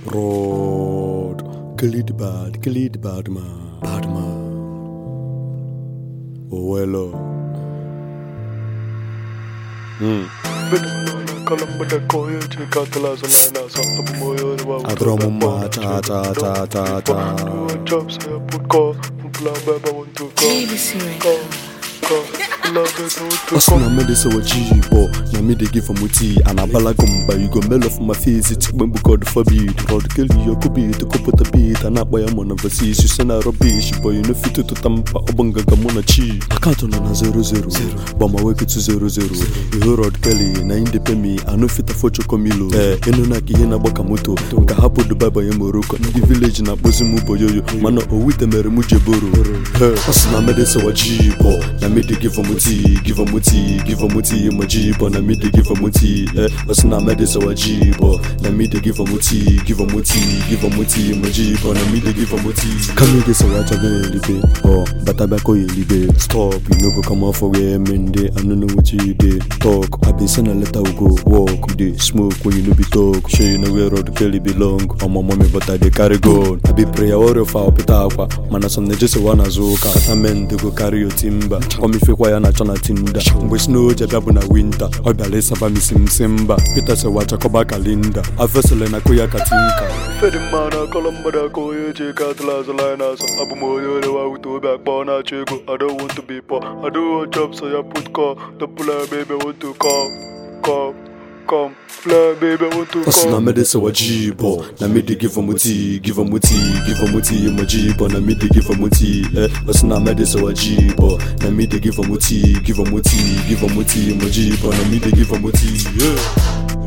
Rod. Kill it bad, kill it bad man. Bad man. Oh well. oh. Mm. Adoro m mma cha cha cha cha cha. JVC Records. Hustle na me dey say what G-bo Na me dey give am tea And I bala gumba You go mail off my face It's when we God forbid Rod Kelly you could be To put a beat And I buy a man overseas You send a rubbish Boy you know fit to tampa Obanga gamona chi Account on na zero zero But my work to zero zero You hear Rod Kelly Na in dey pay me I know fit afford chokomilo Eh Inu na kihe na gbaka moto Nka hapo Dubai banye Morocco Ndị village na kpozi mu boyoyo Mana owite mere mu jeboro Eh Hustle na me dey say what G-bo Na me dey give am tea Give am tea Give am tea My G-bo Na me dey give am tea Eh Hustle na me dey say what G-bo Na me dey give am tea Give am tea Give am tea My G-bo Na me dey give am tea Come dey say what I go elibe Oh Bata bako elibe Stop You no go come off for where men dey I no know what you dey talk I been send a letter we go walk We dey smoke when you no be talk Sure you know where Rod Kelly belong I'm my mommy but I dey carry gun I be prayer warrior for opita akwa Mana some na just wanna zuka Kata men dey go carry your timber Come ife ya na chọ na tinda Mgbe snow ji abịa bụ na winter Ọ bịara ịsaba m isi m si mba Peter sị wachakọba kalinda Afesele na koya katinka Fedi mmanụ akọlọ mmadụ aka onye eji ego atụla azụla anyị n'azụ abụ m onye orewa wute obi akpọ na-achọ ego I don't want to be poor I don't want job so ya put call the puller baby want to come come come fly baby want to Hustle na come me dey say what G-bo Na me dey give am tea Give am tea Give am tea My G-bo Na me dey give am tea Eh Hustle na me dey say what G-bo Na me dey give am tea Give am tea Give am tea My G-bo Na me dey give am tea Yeah